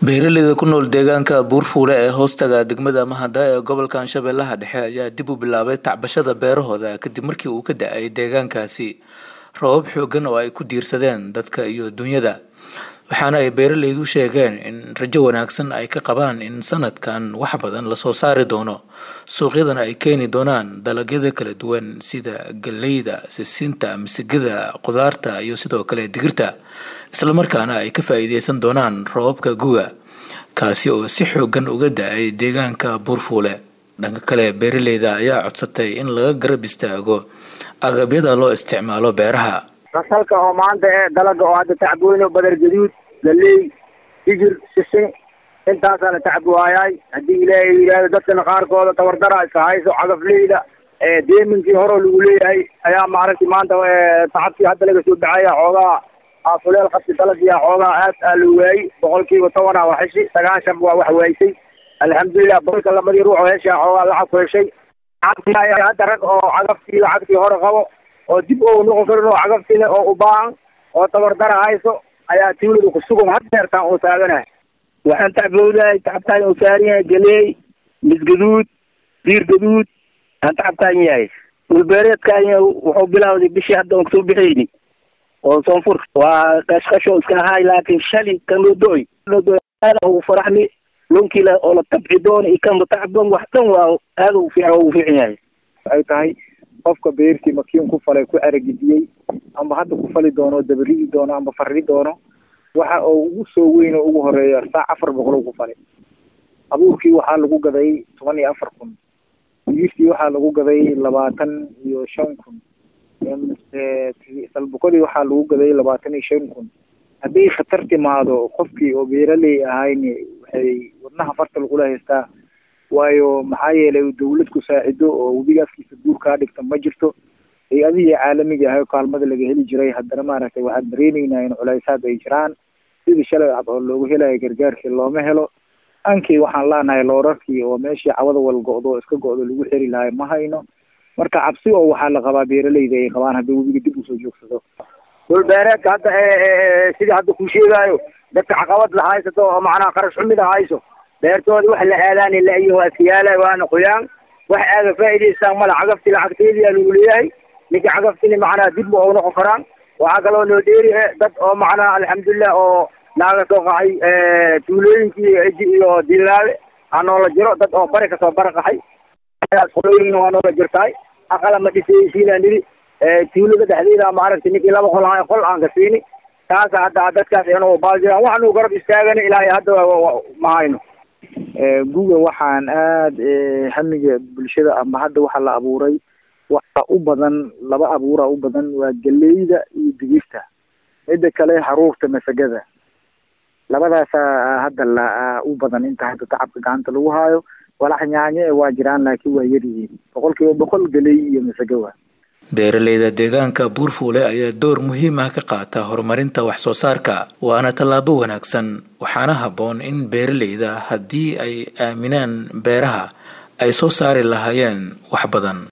beeraleyda ku nool deegaanka buurfuule ee hoostaga degmada mahada ee gobolka shabeellaha dhexe ayaa dib u bilaabay tacbashada beerahooda kadib markii uu ka da-ay deegaankaasi roobab xoogan oo ay ku diirsadeen dadka iyo dunyada waxaana ay beeraleydu sheegeen in rajo wanaagsan ay ka qabaan in sanadkan wax badan lasoo saari doono suuqyadana ay keeni doonaan dalagyada kala duwan sida galeyda sisinta misigada qudaarta iyo sidoo kale digirta islamarkaana ay ka faa-iideysan doonaan roobabka guga kaasi oo si xoogan uga da-ay deegaanka buurfuule dhanka kale beeraleyda ayaa codsatay in laga garab istaago agabyada loo isticmaalo beeraha fasalka oo maanta ee dalaga oo hadda tacbooyno badar gaduud galey digir sisin intaasaa la tacbuwaayaay haddii ilaahay yidhaahdo dadkana qaarkooda tabardara iska hayso cagafleyda deeminkii horeo lagu leeyahay ayaa maaragtay maanta tacabkii hadda laga soo baxaya xoogaa afuleel qabsi dalagiya xoogaa aad aa la waayey boqolkiiba tobanaa waa heshi sagaashan waa wax waaysay alxamdulilah boqolka lamadii ruux oo heshaa xoogaa lacag ku heshay hadda rag oo cagaftii lacagtii hore qabo oo dib oo noqon karin oo cagafti leh oo u baahan oo tabardara hayso ayaa tuulada kusugan had deertaan uu taaganahay waxaan tacbowdahay tacabtaan uu saaran yahay galeey misgaduud diir gaduud aan tacabtaan yahay dhulbeereedkaan wuxuu bilawday bishii hadda oon kasoo bixayni oo soonfur waa qashqasho iska ahaay laakiin shali kan loo do-oy loodo aada ugu faraxmi lonkii la oo la tabci doona iyo kan tacban wax dhan waa aada ugu fiican ugu fiican yahay waxay tahay qofka beertii makiin ku falay ku aragidiyey amba hadda ku fali doono dabarigi doono amba farri doono waxa oo ugu soo weyn oo ugu horeeya saac afar boqol ku falay abuurkii waxaa lagu gaday toban iyo afar kun digirtii waxaa lagu gaday labaatan iyo shan kun salbukodii waxaa lagu gaday labaatan iyo shan kun hadday khatar timaado qofkii oo beeraley ahayni waxay wadnaha farta lagula haystaa waayo maxaa yeelay dawlad ku saacido oo webiga afkiisa guur kaa dhigta ma jirto hay-adihii caalamiga ahay oo kaalmada laga heli jiray haddana maaragtay waxaan dareeneynaa in culaysaad ay jiraan sidii shalay cad oo loogu helayo gargaarkii looma helo ankii waxaan leenahay loorarkii oo meeshii cawada wal go-do oo iska go-do lagu xeri lahay ma hayno marka cabsi oo waxaa la qabaa beeraleyda ay qabaan haddii webiga dib usoo joogsado dhulbeereedka hadda sidii hadda ku sheegaayo dadka caqabad la haysato oo macnaha qarash xumida hayso beertoodi wax la aadaani la-yihin waa iskayaala waana qoyaan wax aaga faa'idaystaan mala cagafti lacagteediyaa lagu leeyahay ninka cagaftina macnaha dib ma oo noqon karaan waxaa kaloo noo dheeri dad oo macnaha alxamdulilah oo naaga soo qaxay tuulooyinkii eji iyo dilaawe aa noola jiro dad oo bari kasoo baraqaxay qolooyin waa noola jirtaay aqala ma dhisaysiinaa nidi tuulada dhexdeeda maaragtay ninkii laba qol ahay qol aan ka siini taasa hadda dadkaas inuu baal jiraan waxanu garab istaagana ilaahay hadda ma hayno guga waxaan aada hamiga bulshada ama hadda waxaa la abuuray waxaa u badan laba abuura u badan waa galeyda iyo digirta midda kale haruurta masagada labadaasa hadda la u badan inta hadda tacabka gacanta lagu haayo walax nyaanye waa jiraan laakiin waa yaryihiin boqol kiiba boqol galey iyo masago waa beeraleyda deegaanka buurfuule ayaa door muhiim ah ka qaata horumarinta wax soo saarka waana tallaabo wanaagsan waxaana habboon in beeraleyda haddii ay aaminaan beeraha ay soo saari lahaayeen wax badan